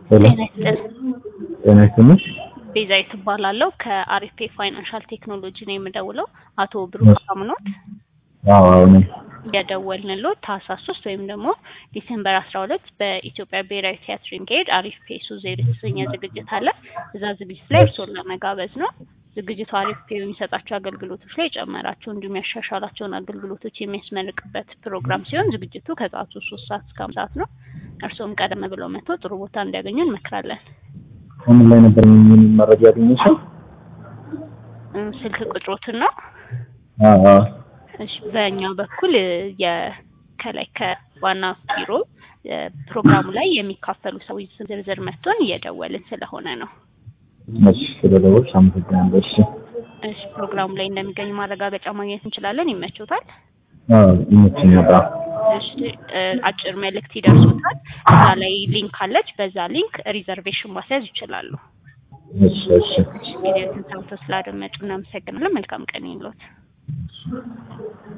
ሄሎ ጤና ይስጥልኝ። ጤና ይስጥልኝ። ቤዛዊት እባላለሁ ከአሪፌ ፋይናንሻል ቴክኖሎጂ ነው የምደውለው። አቶ ብሩክ አምኖት አዎ አዎ ነኝ። የደወልንሎት ታህሳስ ሶስት ወይም ደግሞ ዲሴምበር አስራ ሁለት በኢትዮጵያ ብሔራዊ ቲያትር የሚካሄድ አሪፍ ፔሱ ዜሮ የተሰኘ ዝግጅት አለ። እዛ ዝግጅት ላይ እርስዎን ለመጋበዝ ነው። ዝግጅቱ አሪፍ ፔ የሚሰጣቸው አገልግሎቶች ላይ የጨመራቸው እንዲሁም ያሻሻላቸውን አገልግሎቶች የሚያስመርቅበት ፕሮግራም ሲሆን ዝግጅቱ ከሰዓቱ ሶስት ሰዓት እስከ አምስት ሰዓት ነው። እርስዎም ቀደም ብለው መጥቶ ጥሩ ቦታ እንዲያገኙ እንመክራለን። ከምን ላይ ነበር የሚል መረጃ ያገኘሽው? እም፣ ስልክ ቁጥሮትን ነው አዎ አዎ እሺ በእኛ በኩል የ ከላይ ከዋና ቢሮ እ፣ ፕሮግራሙ ላይ የሚካፈሉ ሰዎች ዝርዝር መጥቶን እየደወልን ስለሆነ ነው። እሺ ስለደወልሽ አመሰግናለሁ። እሺ እሺ ፕሮግራሙ ላይ እንደሚገኙ ማረጋገጫ ማግኘት እንችላለን። ይመቾታል? አዎ ይመችኛል። በጣም እሺ እ፣ አጭር መልእክት ይደርሶታል። እዛ ላይ ሊንክ አለች። በዛ ሊንክ ሪዘርቬሽን ማስያዝ ይችላሉ። እሺ እሺ ቪዲዮትን ሰምተው ስላደመጡ እናመሰግናለን። መልካም ቀን ይሁንልዎት።